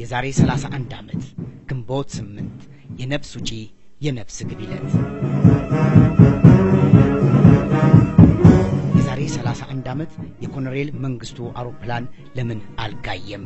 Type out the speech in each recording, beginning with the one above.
የዛሬ 31 ዓመት ግንቦት 8 የነፍስ ውጪ የነፍስ ግቢ ዕለት የዛሬ 31 ዓመት የኮሎኔል መንግስቱ አውሮፕላን ለምን አልጋየም?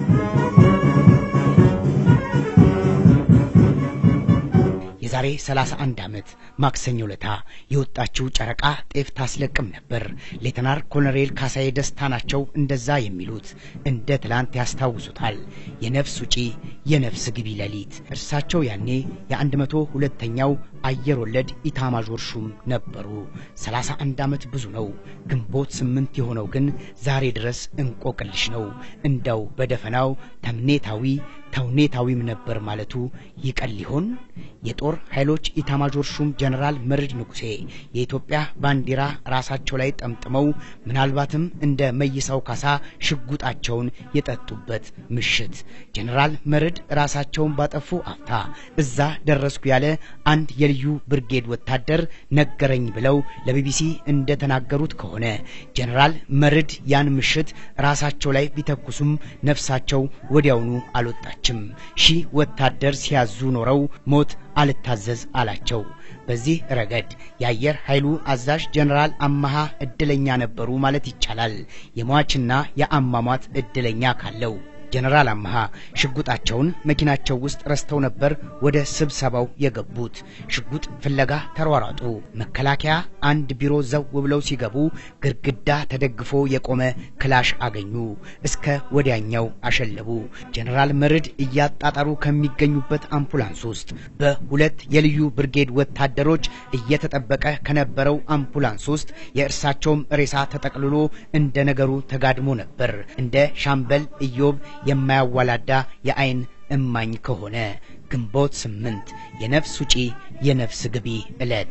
የዛሬ 31 ዓመት ማክሰኞ ለታ የወጣችው ጨረቃ ጤፍ ታስለቅም ነበር። ሌተናር ኮሎኔል ካሳዬ ደስታ ናቸው እንደዛ የሚሉት። እንደ ትላንት ያስታውሱታል። የነፍስ ውጪ የነፍስ ግቢ ሌሊት። እርሳቸው ያኔ የአንድ መቶ ሁለተኛው አየር ወለድ ኢታማዦር ሹም ነበሩ። 31 ዓመት ብዙ ነው። ግንቦት ስምንት የሆነው ግን ዛሬ ድረስ እንቆቅልሽ ነው። እንደው በደፈናው ተምኔታዊ ተውኔታዊም ነበር ማለቱ ይቀል ይሆን? የጦር ኃይሎች ኢታማዦር ሹም ጀነራል መርድ ንጉሴ የኢትዮጵያ ባንዲራ ራሳቸው ላይ ጠምጥመው ምናልባትም እንደ መይሳው ካሳ ሽጉጣቸውን የጠጡበት ምሽት ጀነራል መርድ ራሳቸውን ባጠፉ አፍታ እዛ ደረስኩ ያለ አንድ የልዩ ብርጌድ ወታደር ነገረኝ ብለው ለቢቢሲ እንደተናገሩት ከሆነ ጀነራል መርድ ያን ምሽት ራሳቸው ላይ ቢተኩሱም ነፍሳቸው ወዲያውኑ አልወጣችም። ሺህ ወታደር ሲያዙ ኖረው ሞት አልታዘዝ አላቸው። በዚህ ረገድ የአየር ኃይሉ አዛዥ ጀነራል አመሃ እድለኛ ነበሩ ማለት ይቻላል። የሟችና የአሟሟት እድለኛ ካለው ጀነራል አመሃ ሽጉጣቸውን መኪናቸው ውስጥ ረስተው ነበር ወደ ስብሰባው የገቡት። ሽጉጥ ፍለጋ ተሯሯጡ። መከላከያ አንድ ቢሮ ዘው ብለው ሲገቡ ግድግዳ ተደግፎ የቆመ ክላሽ አገኙ። እስከ ወዲያኛው አሸለቡ። ጀነራል መርድ እያጣጣሩ ከሚገኙበት አምቡላንስ ውስጥ በሁለት የልዩ ብርጌድ ወታደሮች እየተጠበቀ ከነበረው አምቡላንስ ውስጥ የእርሳቸውም ሬሳ ተጠቅልሎ እንደ ነገሩ ተጋድሞ ነበር። እንደ ሻምበል ኢዮብ የማያዋላዳ የአይን እማኝ ከሆነ ግንቦት ስምንት የነፍስ ውጪ የነፍስ ግቢ ዕለት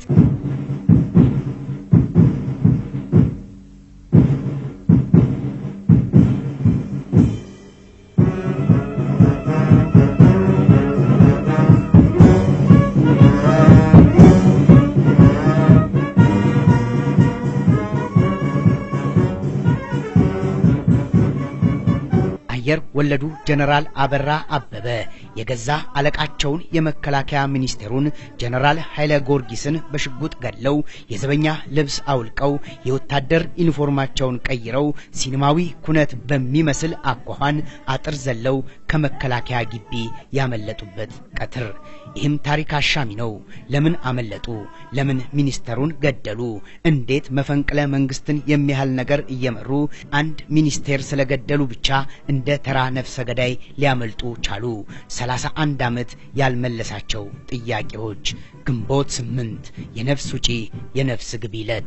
አየር ወለዱ ጀነራል አበራ አበበ የገዛ አለቃቸውን የመከላከያ ሚኒስቴሩን ጀነራል ኃይለ ጊዮርጊስን በሽጉጥ ገድለው የዘበኛ ልብስ አውልቀው የወታደር ዩኒፎርማቸውን ቀይረው ሲኒማዊ ኩነት በሚመስል አኳኋን አጥር ዘለው ከመከላከያ ግቢ ያመለጡበት ቀትር። ይህም ታሪክ አሻሚ ነው። ለምን አመለጡ? ለምን ሚኒስተሩን ገደሉ? እንዴት መፈንቅለ መንግስትን የሚያህል ነገር እየመሩ አንድ ሚኒስቴር ስለገደሉ ብቻ እንደ ተራ ነፍሰ ገዳይ ሊያመልጡ ቻሉ? ሰላሳ አንድ ዓመት ያልመለሳቸው ጥያቄዎች። ግንቦት ስምንት የነፍስ ውጪ የነፍስ ግቢ ዕለት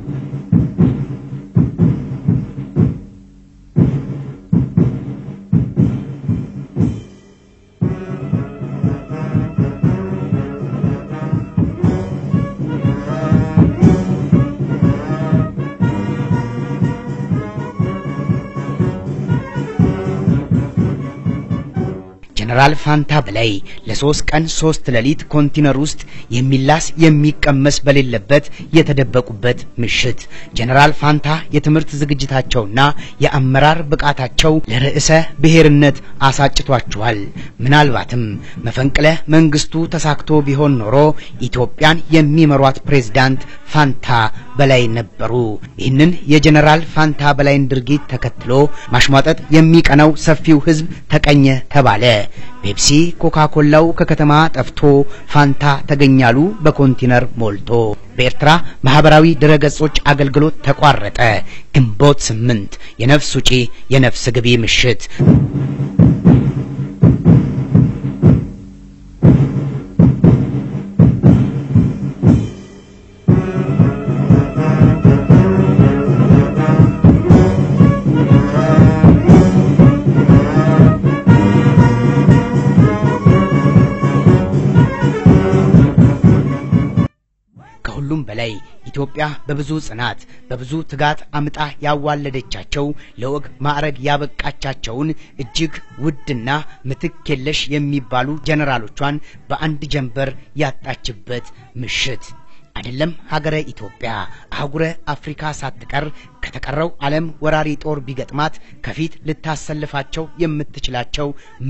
ጀነራል ፋንታ በላይ ለሶስት ቀን ሶስት ሌሊት ኮንቲነር ውስጥ የሚላስ የሚቀመስ በሌለበት የተደበቁበት ምሽት። ጀነራል ፋንታ የትምህርት ዝግጅታቸውና የአመራር ብቃታቸው ለርዕሰ ብሔርነት አሳጭቷቸዋል። ምናልባትም መፈንቅለ መንግስቱ ተሳክቶ ቢሆን ኖሮ ኢትዮጵያን የሚመሯት ፕሬዝዳንት ፋንታ በላይ ነበሩ። ይህንን የጀነራል ፋንታ በላይን ድርጊት ተከትሎ ማሽሟጠጥ የሚቀናው ሰፊው ህዝብ ተቀኘ ተባለ። ፔፕሲ ኮካ ኮላው ከከተማ ጠፍቶ ፋንታ ተገኛሉ በኮንቲነር ሞልቶ። በኤርትራ ማህበራዊ ድረገጾች አገልግሎት ተቋረጠ። ግንቦት ስምንት የነፍስ ውጪ የነፍስ ግቢ ምሽት ከሁሉም በላይ ኢትዮጵያ በብዙ ጽናት በብዙ ትጋት አምጣ ያዋለደቻቸው ለወግ ማዕረግ ያበቃቻቸውን እጅግ ውድና ምትክ የለሽ የሚባሉ ጀነራሎቿን በአንድ ጀንበር ያጣችበት ምሽት አይደለም ሀገረ ኢትዮጵያ አህጉረ አፍሪካ ሳትቀር ከተቀረው ዓለም ወራሪ ጦር ቢገጥማት ከፊት ልታሰልፋቸው የምትችላቸው ምርጥ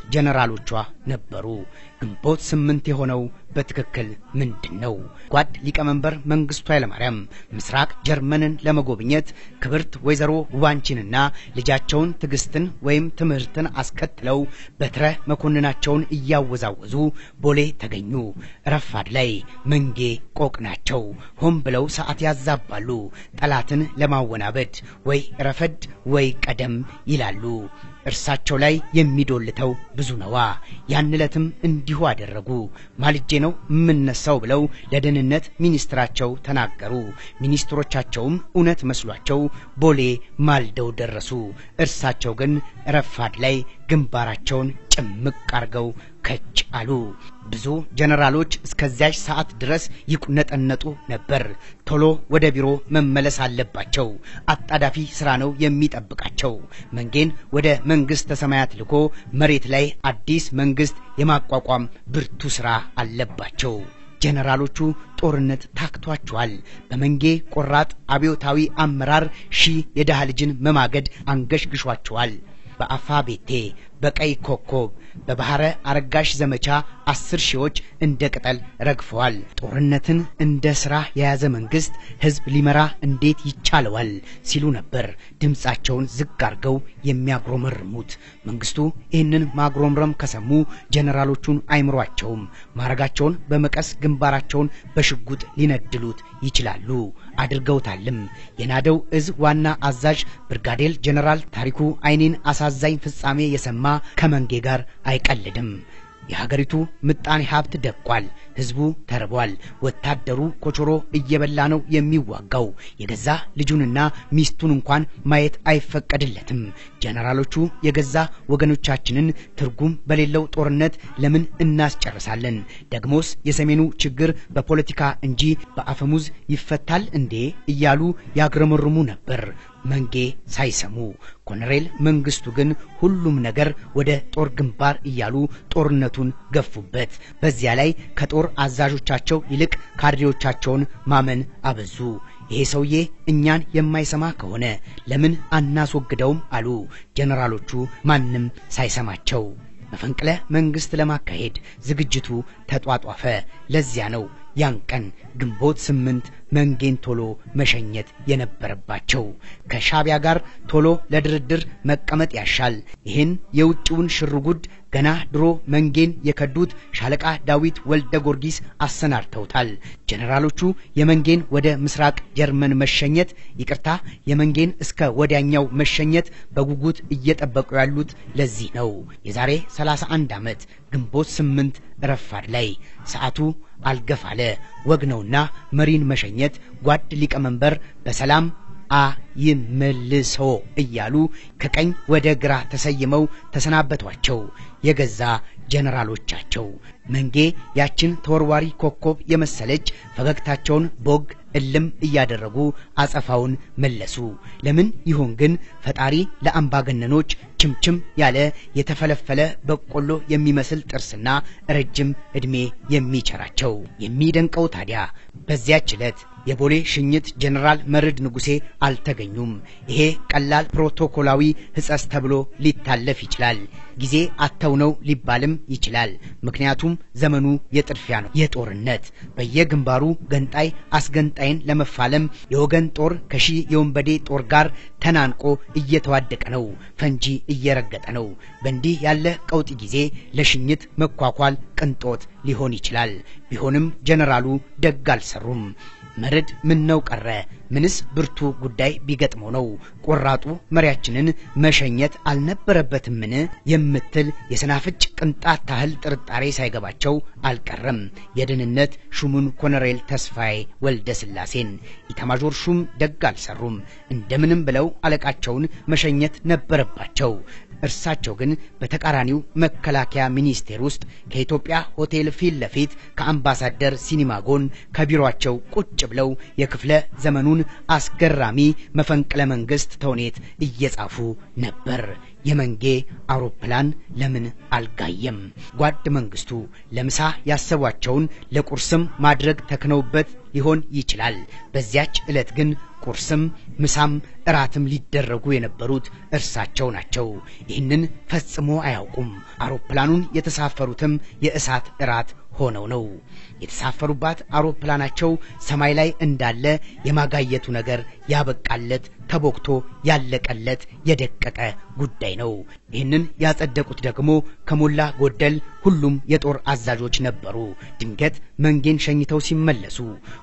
ጀነራሎቿ ነበሩ። ግንቦት ስምንት የሆነው በትክክል ምንድን ነው? ጓድ ሊቀመንበር መንግስቱ ኃይለማርያም ምስራቅ ጀርመንን ለመጎብኘት ክብርት ወይዘሮ ውባንቺንና ልጃቸውን ትዕግስትን ወይም ትምህርትን አስከትለው በትረ መኮንናቸውን እያወዛወዙ ቦሌ ተገኙ። ረፋድ ላይ መንጌ ቆቅ ናቸው። ሆን ብለው ሰዓት ያዛባሉ። ጠላትን ለማወናበድ ወይ ረፈድ ወይ ቀደም ይላሉ። እርሳቸው ላይ የሚዶልተው ብዙ ነዋ። ያን ዕለትም እንዲሁ አደረጉ። ማልጄ ነው የምነሳው ብለው ለደህንነት ሚኒስትራቸው ተናገሩ። ሚኒስትሮቻቸውም እውነት መስሏቸው ቦሌ ማልደው ደረሱ። እርሳቸው ግን ረፋድ ላይ ግንባራቸውን ጭምቅ አርገው ከች አሉ። ብዙ ጀነራሎች እስከዚያች ሰዓት ድረስ ይቁነጠነጡ ነበር። ቶሎ ወደ ቢሮ መመለስ አለባቸው። አጣዳፊ ስራ ነው የሚጠብቃቸው። መንጌን ወደ መንግስተ ሰማያት ልኮ መሬት ላይ አዲስ መንግስት የማቋቋም ብርቱ ስራ አለባቸው። ጀነራሎቹ ጦርነት ታክቷቸዋል። በመንጌ ቆራጥ አብዮታዊ አመራር ሺህ የድሃ ልጅን መማገድ አንገሽግሿቸዋል። በአፋ ቤቴ በቀይ ኮከብ በባህረ አረጋሽ ዘመቻ አስር ሺዎች እንደ ቅጠል ረግፈዋል። ጦርነትን እንደ ስራ የያዘ መንግስት ህዝብ ሊመራ እንዴት ይቻለዋል ሲሉ ነበር ድምፃቸውን ዝቅ አርገው የሚያጉረመርሙት። መንግስቱ ይህንን ማጉረምረም ከሰሙ ጀነራሎቹን አይምሯቸውም። ማረጋቸውን በመቀስ ግንባራቸውን በሽጉጥ ሊነድሉት ይችላሉ። አድርገውታልም። የናደው እዝ ዋና አዛዥ ብርጋዴር ጀነራል ታሪኩ አይኔን አሳዛኝ ፍጻሜ የሰማ ከመንጌ ጋር አይቀልድም። የሀገሪቱ ምጣኔ ሀብት ደቋል። ህዝቡ ተርቧል። ወታደሩ ኮቾሮ እየበላ ነው የሚዋጋው። የገዛ ልጁንና ሚስቱን እንኳን ማየት አይፈቀድለትም። ጀነራሎቹ የገዛ ወገኖቻችንን ትርጉም በሌለው ጦርነት ለምን እናስጨርሳለን? ደግሞስ የሰሜኑ ችግር በፖለቲካ እንጂ በአፈሙዝ ይፈታል እንዴ? እያሉ ያግረመርሙ ነበር። መንጌ ሳይሰሙ ኮሎኔል መንግስቱ ግን ሁሉም ነገር ወደ ጦር ግንባር እያሉ ጦርነቱን ገፉበት። በዚያ ላይ ከጦር አዛዦቻቸው ይልቅ ካድሬዎቻቸውን ማመን አበዙ። ይሄ ሰውዬ እኛን የማይሰማ ከሆነ ለምን አናስወግደውም አሉ ጀነራሎቹ ማንም ሳይሰማቸው። መፈንቅለ መንግስት ለማካሄድ ዝግጅቱ ተጧጧፈ። ለዚያ ነው ያን ቀን ግንቦት ስምንት መንጌን ቶሎ መሸኘት የነበረባቸው። ከሻቢያ ጋር ቶሎ ለድርድር መቀመጥ ያሻል። ይህን የውጭውን ሽርጉድ ገና ድሮ መንጌን የከዱት ሻለቃ ዳዊት ወልደ ጊዮርጊስ አሰናድተውታል። ጀነራሎቹ የመንጌን ወደ ምስራቅ ጀርመን መሸኘት ይቅርታ፣ የመንጌን እስከ ወዲያኛው መሸኘት በጉጉት እየጠበቁ ያሉት ለዚህ ነው። የዛሬ 31 ዓመት ግንቦት ስምንት ረፋድ ላይ ሰዓቱ አልገፋለ ወግ ነውና መሪን መሸኘት ጓድ ሊቀመንበር በሰላም አ ይመልሶ እያሉ ከቀኝ ወደ ግራ ተሰይመው ተሰናበቷቸው የገዛ ጀነራሎቻቸው። መንጌ ያችን ተወርዋሪ ኮከብ የመሰለች ፈገግታቸውን ቦግ እልም እያደረጉ አጸፋውን መለሱ። ለምን ይሆን ግን ፈጣሪ ለአምባገነኖች ችምችም ያለ የተፈለፈለ በቆሎ የሚመስል ጥርስና ረጅም ዕድሜ የሚቸራቸው? የሚደንቀው ታዲያ በዚያች ዕለት የቦሌ ሽኝት ጀነራል መርድ ንጉሴ አልተገኙም። ይሄ ቀላል ፕሮቶኮላዊ ሕጸጽ ተብሎ ሊታለፍ ይችላል። ጊዜ አተው ነው ሊባልም ይችላል። ምክንያቱም ዘመኑ የጥድፊያ ነው፣ የጦርነት በየግንባሩ ገንጣይ አስገንጣይን ለመፋለም የወገን ጦር ከሺህ የወንበዴ ጦር ጋር ተናንቆ እየተዋደቀ ነው፣ ፈንጂ እየረገጠ ነው። በእንዲህ ያለ ቀውጢ ጊዜ ለሽኝት መኳኳል ቅንጦት ሊሆን ይችላል። ቢሆንም ጀነራሉ ደግ አልሰሩም። መርድ ምን ነው ቀረ? ምንስ ብርቱ ጉዳይ ቢገጥመው ነው ቆራጡ መሪያችንን መሸኘት አልነበረበትምን? የምትል የሰናፍጭ ቅንጣት ታህል ጥርጣሬ ሳይገባቸው አልቀረም። የደህንነት ሹሙን ኮሎኔል ተስፋዬ ወልደ ስላሴን ኢታማዦር ሹም ደግ አልሰሩም። እንደምንም ብለው አለቃቸውን መሸኘት ነበረባቸው። እርሳቸው ግን በተቃራኒው መከላከያ ሚኒስቴር ውስጥ ከኢትዮጵያ ሆቴል ፊት ለፊት ከአምባሳደር ሲኒማ ጎን ከቢሮአቸው ቁጭ ብለው የክፍለ ዘመኑን የሚለውን አስገራሚ መፈንቅለ መንግስት ተውኔት እየጻፉ ነበር። የመንጌ አውሮፕላን ለምን አልጋየም? ጓድ መንግስቱ ለምሳ ያሰቧቸውን ለቁርስም ማድረግ ተክነውበት ሊሆን ይችላል። በዚያች ዕለት ግን ቁርስም ምሳም እራትም ሊደረጉ የነበሩት እርሳቸው ናቸው። ይህንን ፈጽሞ አያውቁም። አውሮፕላኑን የተሳፈሩትም የእሳት እራት ሆነው ነው። የተሳፈሩባት አውሮፕላናቸው ሰማይ ላይ እንዳለ የማጋየቱ ነገር ያበቃለት ተቦክቶ ያለቀለት የደቀቀ ጉዳይ ነው። ይህንን ያጸደቁት ደግሞ ከሞላ ጎደል ሁሉም የጦር አዛዦች ነበሩ። ድንገት መንጌን ሸኝተው ሲመለሱ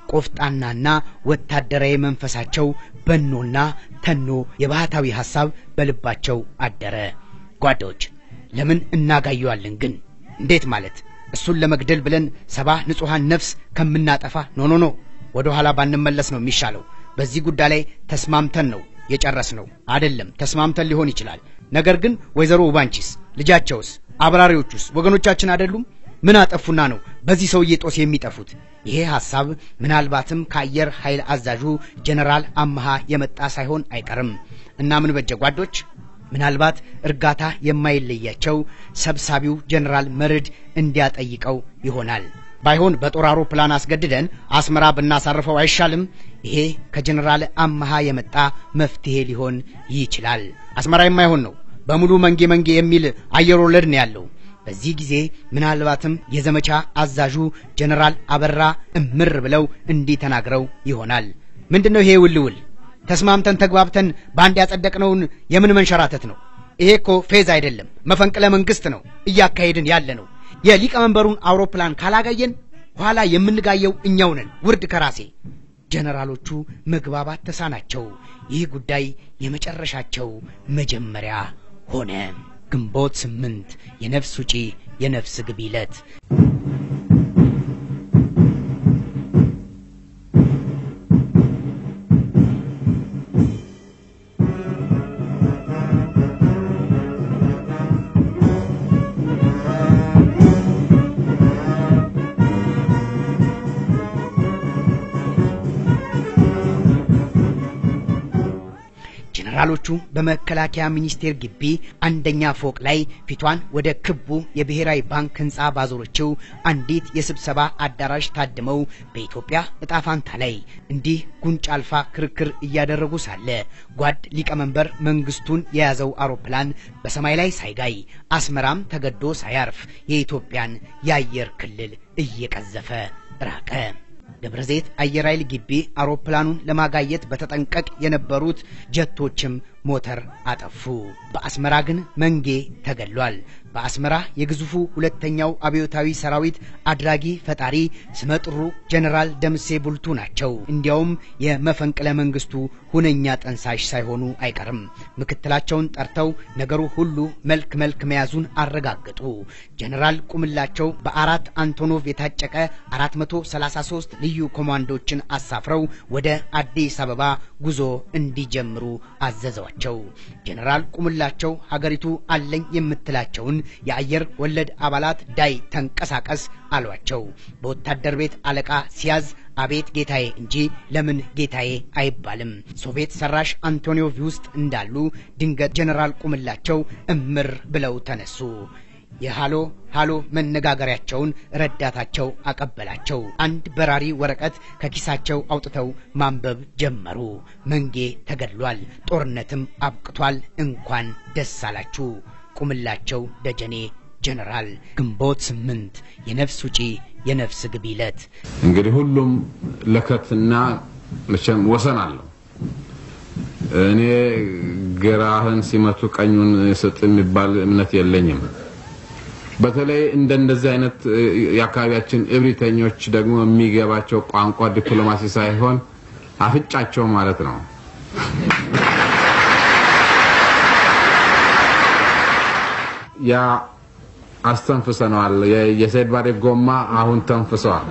ቆፍጣናና ወታደራዊ መንፈሳቸው በኖና ተኖ የባህታዊ ሐሳብ በልባቸው አደረ። ጓዶች ለምን እናጋየዋለን ግን? እንዴት ማለት እሱን ለመግደል ብለን ሰባ ንጹሐን ነፍስ ከምናጠፋ ኖ ኖ ኖ ወደ ኋላ ባንመለስ ነው የሚሻለው። በዚህ ጉዳይ ላይ ተስማምተን ነው የጨረስ ነው አይደለም። ተስማምተን ሊሆን ይችላል። ነገር ግን ወይዘሮ ውባንቺስ ልጃቸውስ አብራሪዎቹስ ወገኖቻችን አይደሉም? ምን አጠፉና ነው በዚህ ሰውዬ ጦስ የሚጠፉት? ይሄ ሐሳብ ምናልባትም ከአየር ኃይል አዛዡ ጀነራል አመሃ የመጣ ሳይሆን አይቀርም እና ምን በጀ ጓዶች ምናልባት እርጋታ የማይለያቸው ሰብሳቢው ጀነራል መርድ እንዲያጠይቀው ይሆናል። ባይሆን በጦር አውሮፕላን አስገድደን አስመራ ብናሳርፈው አይሻልም? ይሄ ከጀነራል አመሃ የመጣ መፍትሄ ሊሆን ይችላል። አስመራ የማይሆን ነው። በሙሉ መንጌ መንጌ የሚል አየር ወለድ ነው ያለው። በዚህ ጊዜ ምናልባትም የዘመቻ አዛዡ ጀነራል አበራ እምር ብለው እንዲህ ተናግረው ይሆናል። ምንድነው ይሄ ውልውል? ተስማምተን ተግባብተን በአንድ ያጸደቅነውን የምን መንሸራተት ነው? ይሄ እኮ ፌዝ አይደለም፣ መፈንቅለ መንግስት ነው እያካሄድን ያለ ነው። የሊቀመንበሩን አውሮፕላን ካላጋየን ኋላ የምንጋየው እኛው ነን። ውርድ ከራሴ ጀነራሎቹ መግባባት ተሳናቸው። ይህ ጉዳይ የመጨረሻቸው መጀመሪያ ሆነ። ግንቦት ስምንት የነፍስ ውጪ የነፍስ ግቢ ዕለት ጀነራሎቹ በመከላከያ ሚኒስቴር ግቢ አንደኛ ፎቅ ላይ ፊቷን ወደ ክቡ የብሔራዊ ባንክ ህንፃ ባዞረችው አንዲት የስብሰባ አዳራሽ ታድመው በኢትዮጵያ እጣ ፋንታ ላይ እንዲህ ጉንጭ አልፋ ክርክር እያደረጉ ሳለ ጓድ ሊቀመንበር መንግስቱን የያዘው አውሮፕላን በሰማይ ላይ ሳይጋይ አስመራም ተገዶ ሳያርፍ የኢትዮጵያን የአየር ክልል እየቀዘፈ ራቀ። ደብረ ዘይት አየር ኃይል ግቢ አውሮፕላኑን ለማጋየት በተጠንቀቅ የነበሩት ጀቶችም ሞተር አጠፉ። በአስመራ ግን መንጌ ተገሏል። በአስመራ የግዙፉ ሁለተኛው አብዮታዊ ሰራዊት አድራጊ ፈጣሪ ስመጥሩ ጀነራል ደምሴ ቡልቱ ናቸው። እንዲያውም የመፈንቅለ መንግስቱ ሁነኛ ጠንሳሽ ሳይሆኑ አይቀርም። ምክትላቸውን ጠርተው ነገሩ ሁሉ መልክ መልክ መያዙን አረጋገጡ። ጀነራል ቁምላቸው በአራት አንቶኖቭ የታጨቀ 433 ልዩ ኮማንዶችን አሳፍረው ወደ አዲስ አበባ ጉዞ እንዲጀምሩ አዘዟቸው። ጀነራል ቁምላቸው ሀገሪቱ አለኝ የምትላቸውን የአየር ወለድ አባላት ዳይ ተንቀሳቀስ አሏቸው። በወታደር ቤት አለቃ ሲያዝ አቤት ጌታዬ እንጂ ለምን ጌታዬ አይባልም። ሶቪየት ሰራሽ አንቶኒዮቭ ውስጥ እንዳሉ ድንገት ጀነራል ቁምላቸው እምር ብለው ተነሱ። የሃሎ ሃሎ መነጋገሪያቸውን ረዳታቸው አቀበላቸው። አንድ በራሪ ወረቀት ከኪሳቸው አውጥተው ማንበብ ጀመሩ። መንጌ ተገድሏል፣ ጦርነትም አብቅቷል፣ እንኳን ደስ አላችሁ። ቁምላቸው ደጀኔ ጀነራል። ግንቦት ስምንት የነፍስ ውጪ የነፍስ ግቢ ዕለት። እንግዲህ ሁሉም ለከትና መቼም ወሰን አለው። እኔ ግራህን ሲመቱ ቀኙን ስጥ የሚባል እምነት የለኝም። በተለይ እንደነዚህ አይነት የአካባቢያችን እብሪተኞች ደግሞ የሚገባቸው ቋንቋ ዲፕሎማሲ ሳይሆን አፍጫቸው ማለት ነው። ያ አስተንፍሰነዋል። የሰይድ ባሬ ጎማ አሁን ተንፍሰዋል።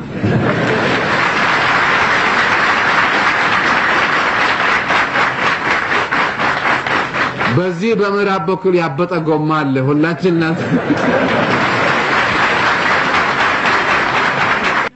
በዚህ በምዕራብ በኩል ያበጠ ጎማ አለ። ሁላችን እናንተ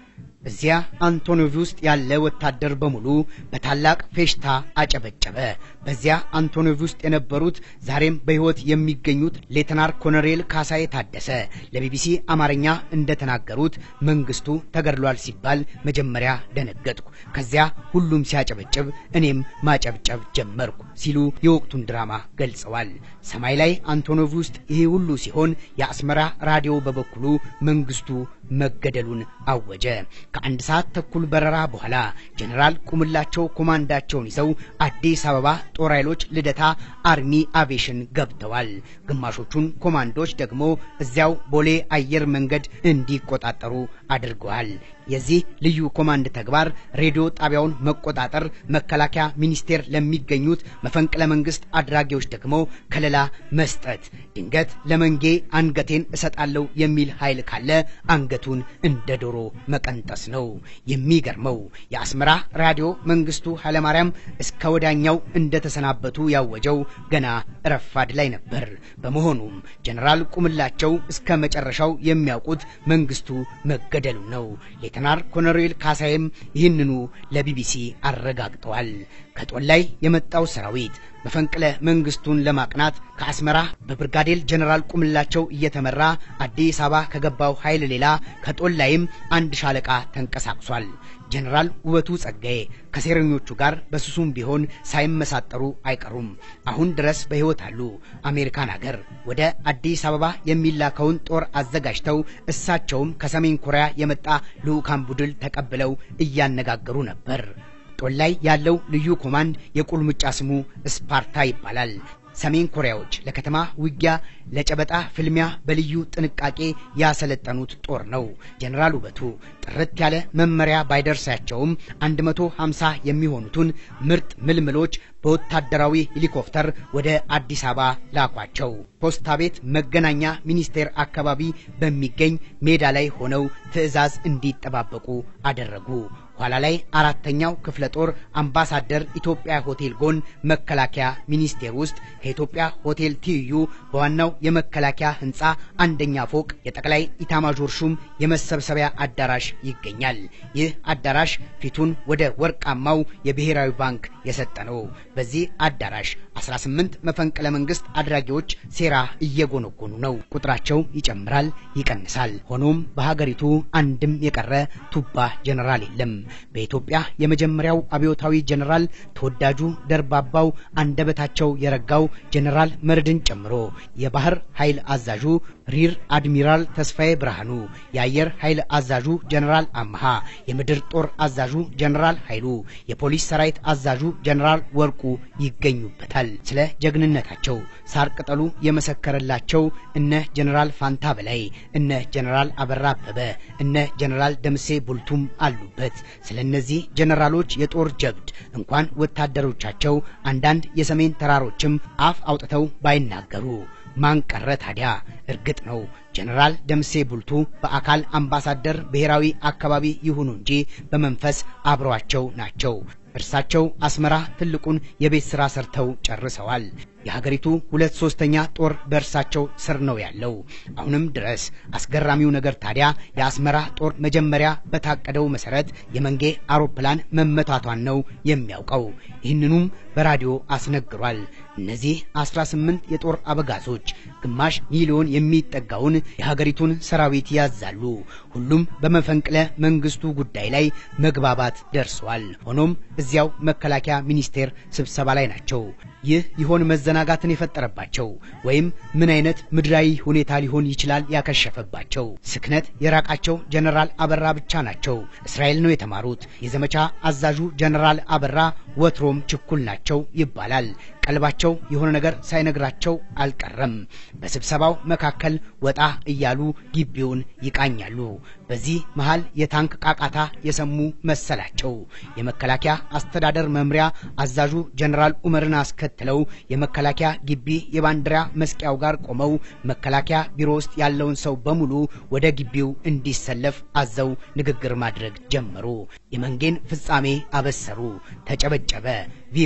እዚያ አንቶኖቭ ውስጥ ያለ ወታደር በሙሉ በታላቅ ፌሽታ አጨበጨበ። በዚያ አንቶኖቭ ውስጥ የነበሩት ዛሬም በሕይወት የሚገኙት ሌተናር ኮሎኔል ካሳዬ ታደሰ ለቢቢሲ አማርኛ እንደተናገሩት መንግስቱ ተገድሏል ሲባል መጀመሪያ ደነገጥኩ። ከዚያ ሁሉም ሲያጨበጭብ እኔም ማጨብጨብ ጀመርኩ ሲሉ የወቅቱን ድራማ ገልጸዋል። ሰማይ ላይ አንቶኖቭ ውስጥ ይህ ሁሉ ሲሆን የአስመራ ራዲዮ በበኩሉ መንግስቱ መገደሉን አወጀ። ከአንድ ሰዓት ተኩል በረራ በኋላ ጀኔራል ቁምላቸው ኮማንዳቸውን ይዘው አዲስ አበባ ጦር ኃይሎች ልደታ አርሚ አቬሽን ገብተዋል። ግማሾቹን ኮማንዶች ደግሞ እዚያው ቦሌ አየር መንገድ እንዲቆጣጠሩ አድርገዋል። የዚህ ልዩ ኮማንድ ተግባር ሬዲዮ ጣቢያውን መቆጣጠር፣ መከላከያ ሚኒስቴር ለሚገኙት መፈንቅለ መንግስት አድራጊዎች ደግሞ ከለላ መስጠት፣ ድንገት ለመንጌ አንገቴን እሰጣለሁ የሚል ኃይል ካለ አንገቱን እንደ ዶሮ መቀንጠስ ነው። የሚገርመው የአስመራ ራዲዮ መንግስቱ ኃይለማርያም እስከ ወዳኛው እንደተሰናበቱ ያወጀው ገና ረፋድ ላይ ነበር። በመሆኑም ጀነራል ቁምላቸው እስከ መጨረሻው የሚያውቁት መንግስቱ መገደሉ ነው። ሌተናር ኮሎኔል ካሳይም ይህንኑ ለቢቢሲ አረጋግጠዋል። ከጦል ላይ የመጣው ሰራዊት መፈንቅለ መንግስቱን ለማቅናት ከአስመራ በብርጋዴር ጀነራል ቁምላቸው እየተመራ አዲስ አበባ ከገባው ኃይል ሌላ ከጦል ላይም አንድ ሻለቃ ተንቀሳቅሷል። ጀነራል ውበቱ ጸጋዬ ከሴረኞቹ ጋር በስሱም ቢሆን ሳይመሳጠሩ አይቀሩም። አሁን ድረስ በሕይወት አሉ። አሜሪካን አገር ወደ አዲስ አበባ የሚላከውን ጦር አዘጋጅተው እሳቸውም ከሰሜን ኮሪያ የመጣ ልዑካን ቡድን ተቀብለው እያነጋገሩ ነበር። ጦል ላይ ያለው ልዩ ኮማንድ የቁልምጫ ስሙ ስፓርታ ይባላል። ሰሜን ኮሪያዎች ለከተማ ውጊያ፣ ለጨበጣ ፍልሚያ በልዩ ጥንቃቄ ያሰለጠኑት ጦር ነው። ጀነራል ውበቱ ጥርት ያለ መመሪያ ባይደርሳቸውም 150 የሚሆኑትን ምርጥ ምልምሎች በወታደራዊ ሄሊኮፕተር ወደ አዲስ አበባ ላኳቸው። ፖስታ ቤት መገናኛ ሚኒስቴር አካባቢ በሚገኝ ሜዳ ላይ ሆነው ትዕዛዝ እንዲጠባበቁ አደረጉ። ኋላ ላይ አራተኛው ክፍለ ጦር አምባሳደር ኢትዮጵያ ሆቴል ጎን መከላከያ ሚኒስቴር ውስጥ ከኢትዮጵያ ሆቴል ትይዩ በዋናው የመከላከያ ሕንፃ አንደኛ ፎቅ የጠቅላይ ኢታማዦር ሹም የመሰብሰቢያ አዳራሽ ይገኛል። ይህ አዳራሽ ፊቱን ወደ ወርቃማው የብሔራዊ ባንክ የሰጠ ነው። በዚህ አዳራሽ 18 መፈንቅለ መንግስት አድራጊዎች ሴራ እየጎነጎኑ ነው። ቁጥራቸው ይጨምራል፣ ይቀንሳል። ሆኖም በሀገሪቱ አንድም የቀረ ቱባ ጀነራል የለም። በኢትዮጵያ የመጀመሪያው አብዮታዊ ጀነራል ተወዳጁ ደርባባው አንደበታቸው የረጋው ጀነራል መርድን ጨምሮ የባህር ኃይል አዛዡ ሪር አድሚራል ተስፋዬ ብርሃኑ፣ የአየር ኃይል አዛዡ ጀነራል አመሃ፣ የምድር ጦር አዛዡ ጀነራል ኃይሉ፣ የፖሊስ ሰራዊት አዛዡ ጀነራል ወርቁ ይገኙበታል። ስለ ጀግንነታቸው ሳር ቅጠሉ የመሰከረላቸው እነ ጀነራል ፋንታ በላይ፣ እነ ጀነራል አበራ አበበ፣ እነ ጀነራል ደምሴ ቡልቱም አሉበት። ስለ እነዚህ ጀነራሎች የጦር ጀብድ እንኳን ወታደሮቻቸው አንዳንድ የሰሜን ተራሮችም አፍ አውጥተው ባይናገሩ ማን ቀረ ታዲያ? እርግጥ ነው ጀነራል ደምሴ ቡልቱ በአካል አምባሳደር ብሔራዊ አካባቢ ይሁኑ እንጂ በመንፈስ አብረዋቸው ናቸው። እርሳቸው አስመራ ትልቁን የቤት ሥራ ሰርተው ጨርሰዋል። የሀገሪቱ ሁለት ሶስተኛ ጦር በእርሳቸው ስር ነው ያለው አሁንም ድረስ። አስገራሚው ነገር ታዲያ የአስመራ ጦር መጀመሪያ በታቀደው መሰረት የመንጌ አውሮፕላን መመታቷን ነው የሚያውቀው። ይህንኑም በራዲዮ አስነግሯል። እነዚህ 18 የጦር አበጋዞች ግማሽ ሚሊዮን የሚጠጋውን የሀገሪቱን ሰራዊት ያዛሉ። ሁሉም በመፈንቅለ መንግስቱ ጉዳይ ላይ መግባባት ደርሰዋል። ሆኖም እዚያው መከላከያ ሚኒስቴር ስብሰባ ላይ ናቸው። ይህ ይሆን መዘናጋትን የፈጠረባቸው ወይም ምን አይነት ምድራዊ ሁኔታ ሊሆን ይችላል ያከሸፈባቸው? ስክነት የራቃቸው ጀነራል አበራ ብቻ ናቸው። እስራኤል ነው የተማሩት። የዘመቻ አዛዡ ጀነራል አበራ ወትሮም ችኩል ናቸው ይባላል። ቀልባቸው የሆነ ነገር ሳይነግራቸው አልቀረም። በስብሰባው መካከል ወጣ እያሉ ግቢውን ይቃኛሉ። በዚህ መሃል የታንክ ቃቃታ የሰሙ መሰላቸው። የመከላከያ አስተዳደር መምሪያ አዛዡ ጀነራል ኡመርን አስከትለው የመከላከያ ግቢ የባንዲራ መስቂያው ጋር ቆመው መከላከያ ቢሮ ውስጥ ያለውን ሰው በሙሉ ወደ ግቢው እንዲሰለፍ አዘው ንግግር ማድረግ ጀመሩ። የመንጌን ፍጻሜ አበሰሩ። ተጨበጨበ። ቪቫ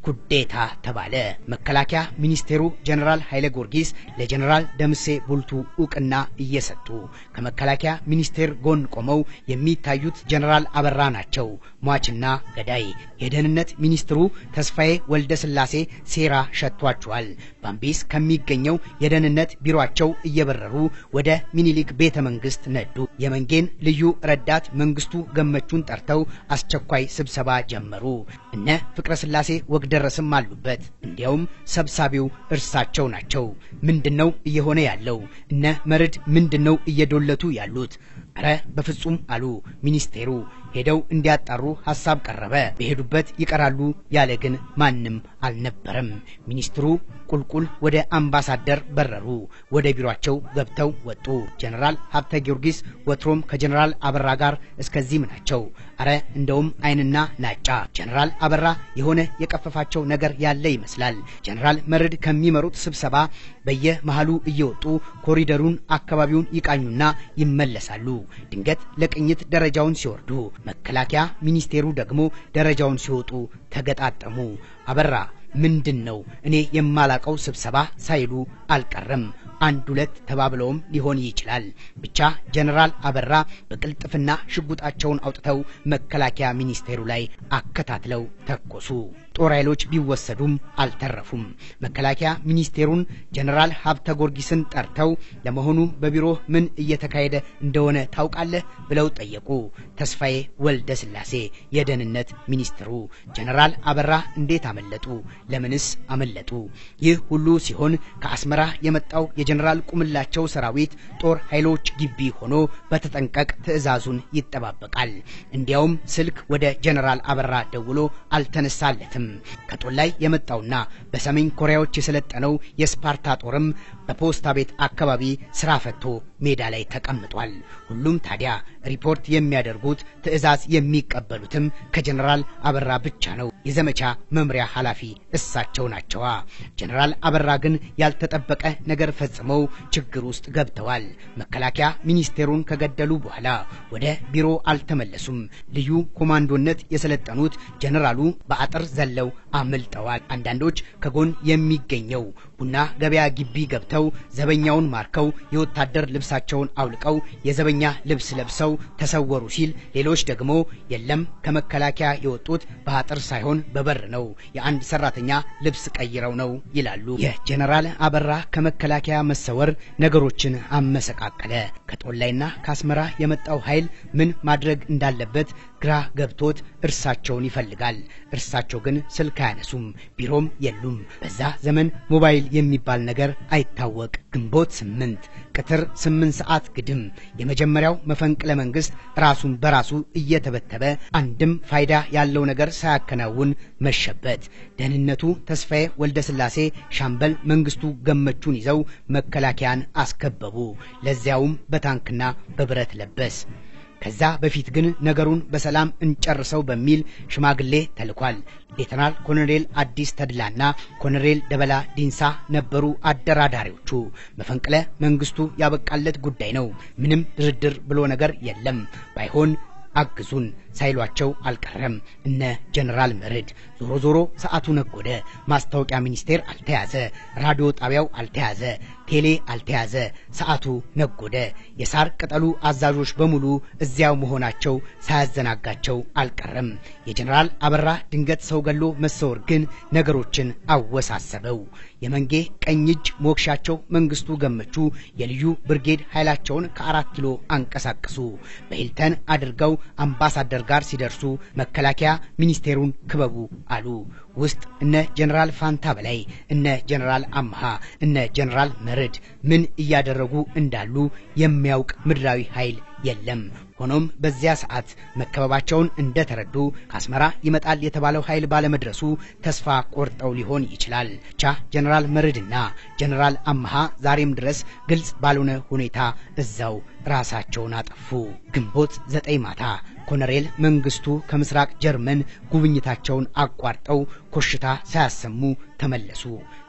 ኩዴታ ተባለ። መከላከያ ሚኒስቴሩ ጀነራል ኃይለ ጊዮርጊስ ለጀነራል ደምሴ ቡልቱ እውቅና እየሰጡ ከመከላከያ ሚኒስቴር ጎን ቆመው የሚታዩት ጀነራል አበራ ናቸው ሟችና ገዳይ። የደህንነት ሚኒስትሩ ተስፋዬ ወልደ ስላሴ ሴራ ሸቷቸዋል። ባምቢስ ከሚገኘው የደህንነት ቢሮአቸው እየበረሩ ወደ ሚኒሊክ ቤተ መንግስት ነዱ። የመንጌን ልዩ ረዳት መንግስቱ ገመቹን ጠርተው አስቸኳይ ስብሰባ ጀመሩ። እነ ፍቅረ ስላሴ ወግደረስም አሉበት። እንዲያውም ሰብሳቢው እርሳቸው ናቸው። ምንድነው እየሆነ ያለው? እነ መርድ ምንድነው እየዶለቱ ያሉት? አረ በፍጹም አሉ ሚኒስቴሩ። ሄደው እንዲያጣሩ ሐሳብ ቀረበ። በሄዱበት ይቀራሉ ያለ ግን ማንም አልነበረም። ሚኒስትሩ ቁልቁል ወደ አምባሳደር በረሩ። ወደ ቢሮአቸው ገብተው ወጡ። ጀነራል ሀብተ ጊዮርጊስ ወትሮም ከጀነራል አበራ ጋር እስከዚህም ናቸው። አረ እንደውም አይንና ናጫ። ጀነራል አበራ የሆነ የቀፈፋቸው ነገር ያለ ይመስላል። ጀነራል መርድ ከሚመሩት ስብሰባ በየመሃሉ እየወጡ ኮሪደሩን አካባቢውን ይቃኙና ይመለሳሉ። ድንገት ለቅኝት ደረጃውን ሲወርዱ መከላከያ ሚኒስቴሩ ደግሞ ደረጃውን ሲወጡ ተገጣጠሙ። አበራ ምንድን ነው እኔ የማላቀው ስብሰባ ሳይሉ አልቀረም። አንድ ሁለት ተባብለውም ሊሆን ይችላል። ብቻ ጀነራል አበራ በቅልጥፍና ሽጉጣቸውን አውጥተው መከላከያ ሚኒስቴሩ ላይ አከታትለው ተኮሱ። ጦር ኃይሎች ቢወሰዱም አልተረፉም። መከላከያ ሚኒስቴሩን ጀነራል ሀብተ ጊዮርጊስን ጠርተው ለመሆኑ በቢሮ ምን እየተካሄደ እንደሆነ ታውቃለህ ብለው ጠየቁ። ተስፋዬ ወልደ ስላሴ የደህንነት ሚኒስትሩ ጀነራል አበራ እንዴት አመለጡ? ለምንስ አመለጡ? ይህ ሁሉ ሲሆን ከአስመራ የመጣው የጀነራል ቁምላቸው ሰራዊት ጦር ኃይሎች ግቢ ሆኖ በተጠንቀቅ ትዕዛዙን ይጠባበቃል። እንዲያውም ስልክ ወደ ጀነራል አበራ ደውሎ አልተነሳለትም። ከጦር ላይ የመጣውና በሰሜን ኮሪያዎች የሰለጠነው የስፓርታ ጦርም በፖስታ ቤት አካባቢ ስራ ፈቶ ሜዳ ላይ ተቀምጧል። ሁሉም ታዲያ ሪፖርት የሚያደርጉት ትዕዛዝ የሚቀበሉትም ከጀነራል አበራ ብቻ ነው። የዘመቻ መምሪያ ኃላፊ እሳቸው ናቸዋ። ጀነራል አበራ ግን ያልተጠበቀ ነገር ፈጽመው ችግር ውስጥ ገብተዋል። መከላከያ ሚኒስቴሩን ከገደሉ በኋላ ወደ ቢሮ አልተመለሱም። ልዩ ኮማንዶነት የሰለጠኑት ጀነራሉ በአጥር ዘለው አምልጠዋል። አንዳንዶች ከጎን የሚገኘው ቡና ገበያ ግቢ ገብተው ዘበኛውን ማርከው የወታደር ልብሳቸውን አውልቀው የዘበኛ ልብስ ለብሰው ተሰወሩ ሲል፣ ሌሎች ደግሞ የለም ከመከላከያ የወጡት በአጥር ሳይሆን በበር ነው፣ የአንድ ሰራተኛ ልብስ ቀይረው ነው ይላሉ። የጀነራል አበራ ከመከላከያ መሰወር ነገሮችን አመሰቃቀለ። ከጦላይና ከአስመራ የመጣው ኃይል ምን ማድረግ እንዳለበት ግራ ገብቶት እርሳቸውን ይፈልጋል። እርሳቸው ግን ስልክ አያነሱም፣ ቢሮም የሉም። በዛ ዘመን ሞባይል የሚባል ነገር አይታወቅ። ግንቦት ስምንት ቅትር ስምንት ሰዓት ግድም የመጀመሪያው መፈንቅለ መንግስት ራሱን በራሱ እየተበተበ አንድም ፋይዳ ያለው ነገር ሳያከናውን መሸበት። ደህንነቱ ተስፋዬ ወልደ ስላሴ ሻምበል መንግስቱ ገመቹን ይዘው መከላከያን አስከበቡ። ለዚያውም በታንክና በብረት ለበስ። ከዛ በፊት ግን ነገሩን በሰላም እንጨርሰው በሚል ሽማግሌ ተልኳል። ሌተናል ኮሎኔል አዲስ ተድላና ኮሎኔል ደበላ ዲንሳ ነበሩ አደራዳሪዎቹ። መፈንቅለ መንግስቱ ያበቃለት ጉዳይ ነው፣ ምንም ድርድር ብሎ ነገር የለም፣ ባይሆን አግዙን ሳይሏቸው አልቀረም። እነ ጀነራል መርድ ዞሮ ዞሮ ሰዓቱ ነጎደ። ማስታወቂያ ሚኒስቴር አልተያዘ፣ ራዲዮ ጣቢያው አልተያዘ፣ ቴሌ አልተያዘ። ሰዓቱ ነጎደ። የሳር ቅጠሉ አዛዦች በሙሉ እዚያው መሆናቸው ሳያዘናጋቸው አልቀረም። የጀነራል አበራ ድንገት ሰው ገሎ መሰወር ግን ነገሮችን አወሳሰበው። የመንጌ ቀኝ እጅ ሞክሻቸው መንግስቱ ገመቹ የልዩ ብርጌድ ኃይላቸውን ከአራት ኪሎ አንቀሳቀሱ። በሂልተን አድርገው አምባሳደር ጋር ሲደርሱ መከላከያ ሚኒስቴሩን ክበቡ አሉ። ውስጥ እነ ጀነራል ፋንታ በላይ፣ እነ ጀነራል አምሃ፣ እነ ጀነራል መርድ ምን እያደረጉ እንዳሉ የሚያውቅ ምድራዊ ኃይል የለም። ሆኖም በዚያ ሰዓት መከበባቸውን እንደተረዱ ከአስመራ ይመጣል የተባለው ኃይል ባለመድረሱ ተስፋ ቆርጠው ሊሆን ይችላል። ብቻ ጀነራል መርድና ጀነራል አምሃ ዛሬም ድረስ ግልጽ ባልሆነ ሁኔታ እዛው ራሳቸውን አጠፉ። ግንቦት ዘጠኝ ማታ ኮሎኔል መንግስቱ ከምስራቅ ጀርመን ጉብኝታቸውን አቋርጠው ኮሽታ ሳያሰሙ ተመለሱ።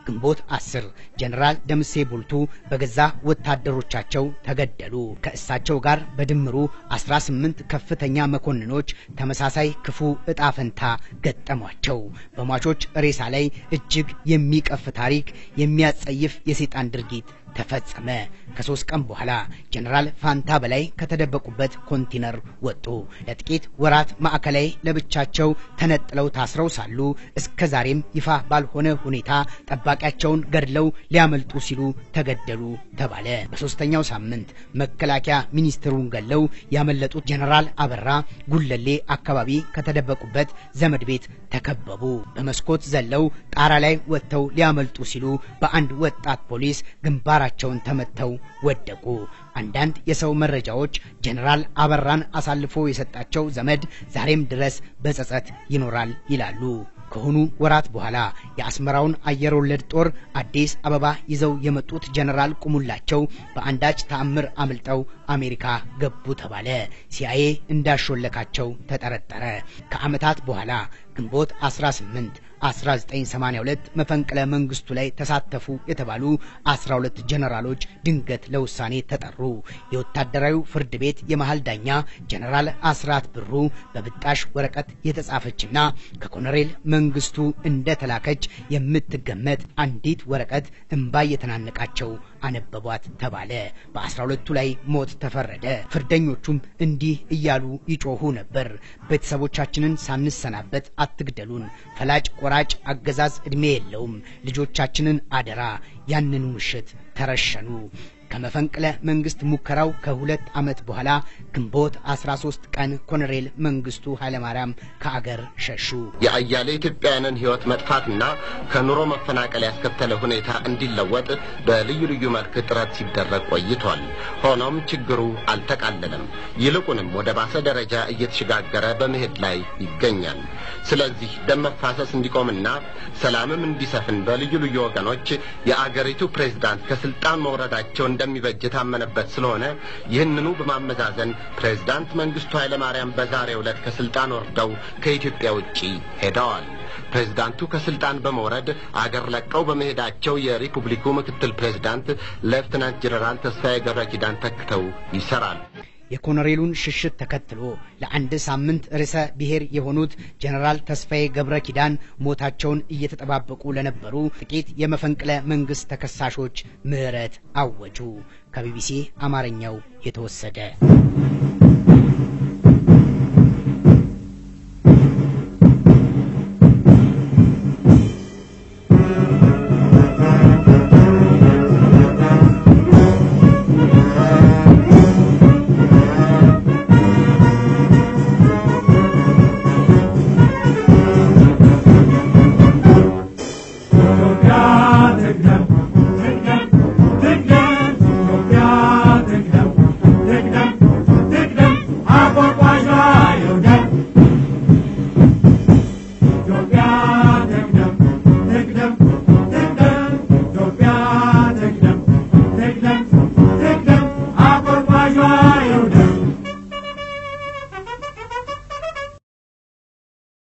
ግንቦት አስር ጀኔራል ደምሴ ቡልቱ በገዛ ወታደሮቻቸው ተገደሉ። ከእሳቸው ጋር በድምሩ 18 ከፍተኛ መኮንኖች ተመሳሳይ ክፉ እጣ ፈንታ ገጠሟቸው። በሟቾች ሬሳ ላይ እጅግ የሚቀፍ ታሪክ፣ የሚያጸይፍ የሰይጣን ድርጊት ተፈጸመ። ከሶስት ቀን በኋላ ጀነራል ፋንታ በላይ ከተደበቁበት ኮንቲነር ወጡ። ለጥቂት ወራት ማዕከላዊ ለብቻቸው ተነጥለው ታስረው ሳሉ እስከ ዛሬም ይፋ ባልሆነ ሁኔታ ጠባቂያቸውን ገድለው ሊያመልጡ ሲሉ ተገደሉ ተባለ። በሶስተኛው ሳምንት መከላከያ ሚኒስትሩን ገለው ያመለጡት ጀነራል አበራ ጉለሌ አካባቢ ከተደበቁበት ዘመድ ቤት ተከበቡ። በመስኮት ዘለው ጣራ ላይ ወጥተው ሊያመልጡ ሲሉ በአንድ ወጣት ፖሊስ ግንባራ ቸውን ተመተው ወደቁ። አንዳንድ የሰው መረጃዎች ጀነራል አበራን አሳልፎ የሰጣቸው ዘመድ ዛሬም ድረስ በጸጸት ይኖራል ይላሉ። ከሆኑ ወራት በኋላ የአስመራውን አየር ወለድ ጦር አዲስ አበባ ይዘው የመጡት ጀነራል ቁሙላቸው በአንዳች ተአምር አምልጠው አሜሪካ ገቡ ተባለ። ሲአይኤ እንዳሾለካቸው ተጠረጠረ። ከዓመታት በኋላ ግንቦት 18 1982 መፈንቅለ መንግስቱ ላይ ተሳተፉ የተባሉ 12 ጀነራሎች ድንገት ለውሳኔ ተጠሩ። የወታደራዊ ፍርድ ቤት የመሃል ዳኛ ጀነራል አስራት ብሩ በብጣሽ ወረቀት የተጻፈችና ከኮሎኔል መንግስቱ እንደተላከች የምትገመት አንዲት ወረቀት እምባ የተናነቃቸው አነበቧት ተባለ። በ12ቱ ላይ ሞት ተፈረደ። ፍርደኞቹም እንዲህ እያሉ ይጮሁ ነበር። ቤተሰቦቻችንን ሳንሰናበት አትግደሉን። ፈላጭ ቆራጭ አገዛዝ ዕድሜ የለውም። ልጆቻችንን አደራ። ያንኑ ምሽት ተረሸኑ። ከመፈንቅለ መንግስት ሙከራው ከሁለት ዓመት በኋላ ግንቦት 13 ቀን ኮሎኔል መንግስቱ ኃይለማርያም ከአገር ሸሹ። የአያሌ ኢትዮጵያውያንን ሕይወት መጥፋትና ከኑሮ መፈናቀል ያስከተለ ሁኔታ እንዲለወጥ በልዩ ልዩ መልክ ጥረት ሲደረግ ቆይቷል። ሆኖም ችግሩ አልተቃለለም። ይልቁንም ወደ ባሰ ደረጃ እየተሸጋገረ በመሄድ ላይ ይገኛል። ስለዚህ ደም መፋሰስ እንዲቆምና ሰላምም እንዲሰፍን በልዩ ልዩ ወገኖች የአገሪቱ ፕሬዝዳንት ከስልጣን መውረዳቸው እንደሚበጅ የታመነበት ስለሆነ ይህንኑ በማመዛዘን ፕሬዝዳንት መንግስቱ ኃይለማርያም በዛሬው ዕለት ከስልጣን ወርደው ከኢትዮጵያ ውጪ ሄደዋል። ፕሬዝዳንቱ ከስልጣን በመውረድ አገር ለቀው በመሄዳቸው የሪፑብሊኩ ምክትል ፕሬዝዳንት ሌፍትናንት ጀነራል ተስፋዬ ገብረ ኪዳን ተክተው ይሰራል። የኮሎኔሉን ሽሽት ተከትሎ ለአንድ ሳምንት ርዕሰ ብሔር የሆኑት ጀነራል ተስፋዬ ገብረ ኪዳን ሞታቸውን እየተጠባበቁ ለነበሩ ጥቂት የመፈንቅለ መንግስት ተከሳሾች ምህረት አወጁ። ከቢቢሲ አማርኛው የተወሰደ